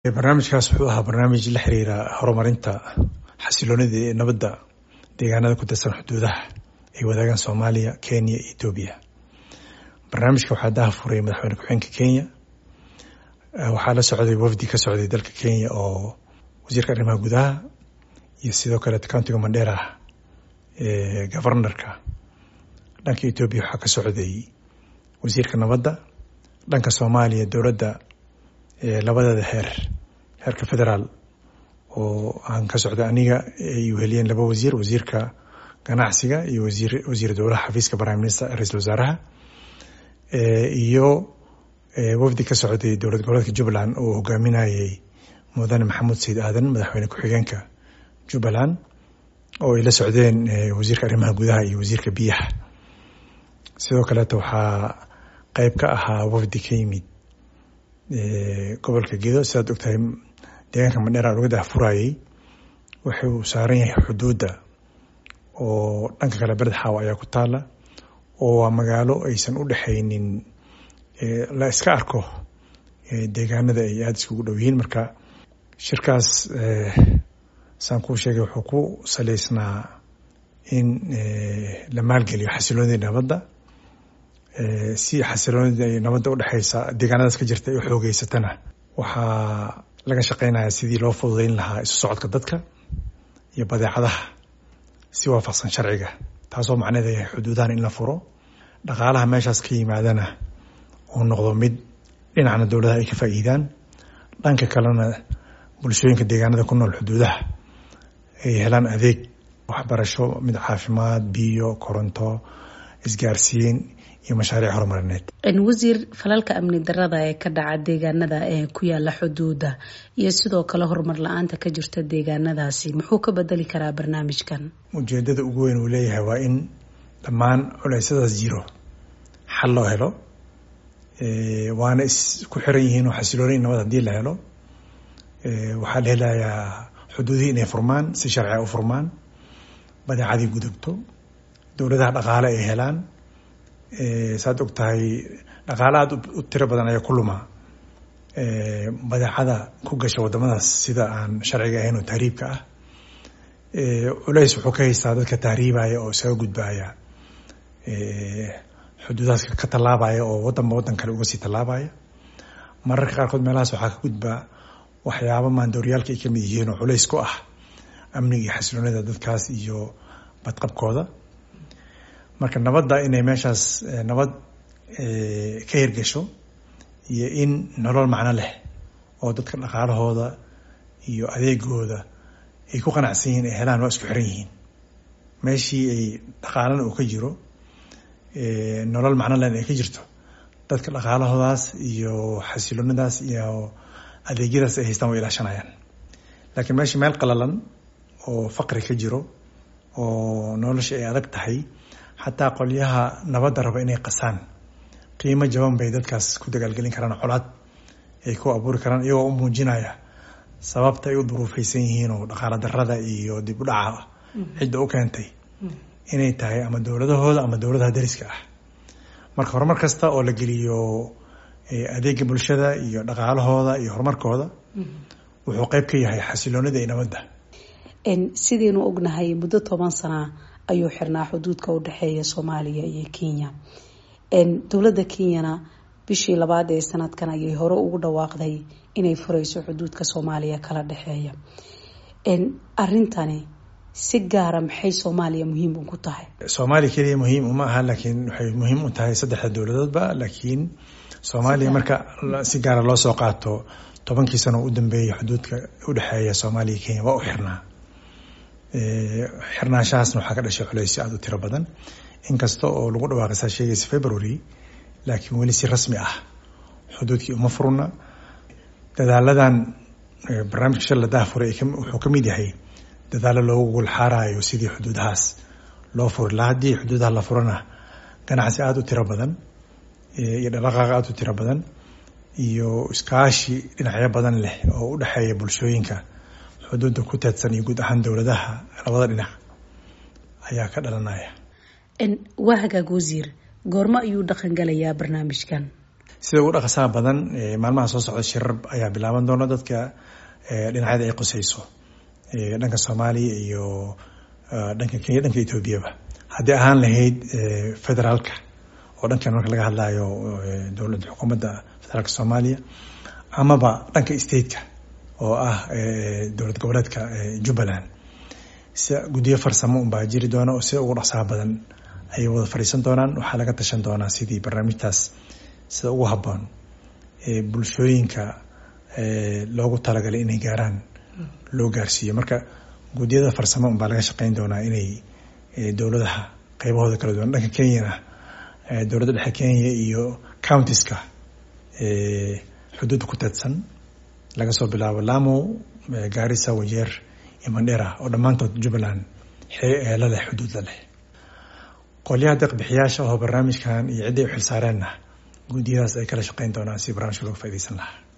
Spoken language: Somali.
barnaamijkaas wuxuu ahaa barnaamij la xiriira horumarinta xasiloonida ee nabadda deegaanada ku tirsan xuduudaha ay wadaagaan soomaaliya kenya iyo etoobiya barnaamijka waxaa daha furay madaxweyne ku-xigeenka kenya waxaa la socday wafdi ka socday dalka kenya oo wasiirka arrimaha gudaha iyo sidoo kale countiga mandheera governorka dhanka etoobiya waxaa ka socday wasiirka nabadda dhanka soomaaliya dowladda labadeeda heer heerka federaal oo aan ka socda aniga ay uheliyeen laba wasiir wasiirka ganacsiga iyo wasiir wasiir dowlaha xafiiska prime minister ra-iisul wasaaraha iyo wafdi ka socday dowlad goboleedka jubbaland oo hogaaminayay mudane maxamuud sayid aadan madaxweyne ku-xigeenka jubbaland oo ay la socdeen wasiirka arrimaha gudaha iyo wasiirka biyaha sidoo kaleeta waxaa qeyb ka ahaa wafdi ka yimid gobolka gedo sidaad ogtahay deegaanka mandheera laga dahfurayey wuxuu saaran yahay xuduudda oo dhanka kale bered xaawa ayaa ku taala oo waa magaalo aysan u dhexaynin la iska arko deegaanada ay aada iskugu dhow yihiin marka shirkaas saan kuu sheegay wuxuu ku saleysnaa in la maalgeliyo xasiloonida nabadda si xasiloonida nabadda udhexeysa deegaanadaas ka jirta ay u xoogeysatana waxaa laga shaqeynaya sidii loo fududeyn lahaa isu socodka dadka iyo badeecadaha si waafaqsan sharciga taasoo macneeda yahay xuduudahan in la furo dhaqaalaha meeshaas ka yimaadana uu noqdo mid dhinacna dowladaha ay ka faa'iidaan dhanka kalena bulshooyinka deegaanada ku nool xuduudaha ay helaan adeeg waxbarasho mid caafimaad biyo koronto isgaarsiin iyo mashaariic horumarineed wasiir falalka amni darada ee ka dhaca deegaanada ee ku yaala xuduuda iyo sidoo kale horumar la-aanta ka jirta deegaanadaasi muxuu ka bedeli karaa barnaamijkan ujeedada ugu weyn uu leeyahay waa in dhammaan culeysyadaas jiro xal loo helo waana isku xiran yihiin oo xasilooni nabad haddii la helo waxaa la helayaa xuduudihii inay furmaan si sharciga u furmaan badeecadii gudubto dowladaha dhaqaale ay helaan saad og tahay dhaqaale aada u tiro badan ayaa ku luma badeecada ku gasha wadamadaas sida aan sharciga ahayn oo tahriibka ah culeys wuxuu ka haystaa dadka tahriibaya oo isaga gudbaya xuduudahaas ka tallaabaya oo wadanba wadan kale uga sii tallaabaya mararka qaarkood meelahaas waxaa ka gudbaa waxyaaba maandooryaalka ay kamid yihiin oo culeys ku ah amniga iyo xasiloonida dadkaas iyo badqabkooda marka nabadda inay meeshaas nabad ka hirgasho iyo in nolol macno leh oo dadka dhaqaalahooda iyo adeegooda ay ku qanacsan yihiin ay helaan waa isku xiran yihiin meeshii ay dhaqaalana uu ka jiro nolol macno lehna ay ka jirto dadka dhaqaalahoodaas iyo xasiloonidaas iyo adeegyadaas ay haystaan way ilaashanayaan laakiin meesha meel qalalan oo faqri ka jiro oo nolosha ay adag tahay xataa qolyaha nabadda raba inay qasaan qiimo jaban bay dadkaas ku dagaalgelin karaan colaad ay ku abuuri karaan iyagoo u muujinaya sababta ay u duruufeysan yihiin oo dhaqaalo darada iyo dib u dhaca cidda u keentay inay tahay ama dowladahooda ama dowladaha dariska ah marka horumar kasta oo la geliyo adeega bulshada iyo dhaqaalahooda iyo horumarkooda wuxuu qeyb ka yahay xasiloonida iyo nabadda sidaynu ognahay muddo toban sana ayuu xirnaa xuduudka u dhexeeya soomaaliya iyo kenya dowladda kenyana bishii labaad ee sanadkan ayay hore ugu dhawaaqday inay fureyso xuduudka soomaaliya kala dhexeeya arintani si gaara maxay soomaaliya muhiim ugu tahay soomaaliya keliya muhiim uma aha laakiin waxay muhiim u tahay saddexda dowladoodba laakiin soomaaliya marka si gaara loo soo qaato tobankii sano u dambeeyay xuduudka udhexeeya soomaaliya kenya waa u xirnaa xirnaanshahaasna waxaa ka dhashay culeysyo aada u tiro badan inkasta oo lagu dhawaaqay saa sheegaysa february laakiin weli si rasmi ah xuduudkii uma furna dadaaladan barnaamijka shal la dahfuray wuxuu ka mid yahay dadaalo loogu gulxaarayo sidii xuduudahaas loo furi lahaa haddii xuduudaha la furana ganacsi aada u tiro badan iyo dhaqaaqa aada u tiro badan iyo iskaashi dhinacyo badan leh oo u dhexeeya bulshooyinka xuduudda ku teedsan iyo guud ahaan dowladaha labada dhinac ayaa ka dhalanaya waa hagaag wasiir goormo ayuu dhaqan galayaa barnaamijkan sida ugu dhaqasaha badan maalmaha soo socda shirar ayaa bilaaban doona dadka dhinacyada ay qusayso dhanka soomaaliya iyo dhanka kenya dhanka etoobiyaba haddii ahaan lahayd federaalka oo dhankan marka laga hadlayo dowladda xukuumadda federaalka soomaaliya amaba dhanka stateka oo ah dowlad goboleedka jubbaland si guddiyo farsamo unbaa jiri doona oo sida ugu dhaqsaha badan ayay wada fadhiisan doonaan waxaa laga tashan doonaa sidii barnaamijtaas sida ugu habboon bulshooyinka loogu talagalay inay gaaraan loo gaarsiiyo marka guddiyada farsamo unbaa laga shaqeyn doonaa inay dowladaha qeybahooda kala duwan dhanka kenyana dowladda dhexe kenya iyo countiska xuduudda ku teedsan laga soo bilaabo lamo gaarisa wajeer iyo mandhera oo dhammaantood jubbaland la leh xuduud la leh qolyaha deeqbixiyaasha oo barnaamijkan iyo cidday u xilsaareenna guddiyadaas ay kala shaqeyn doonaan si barnaamijka looga faidaysan lahaa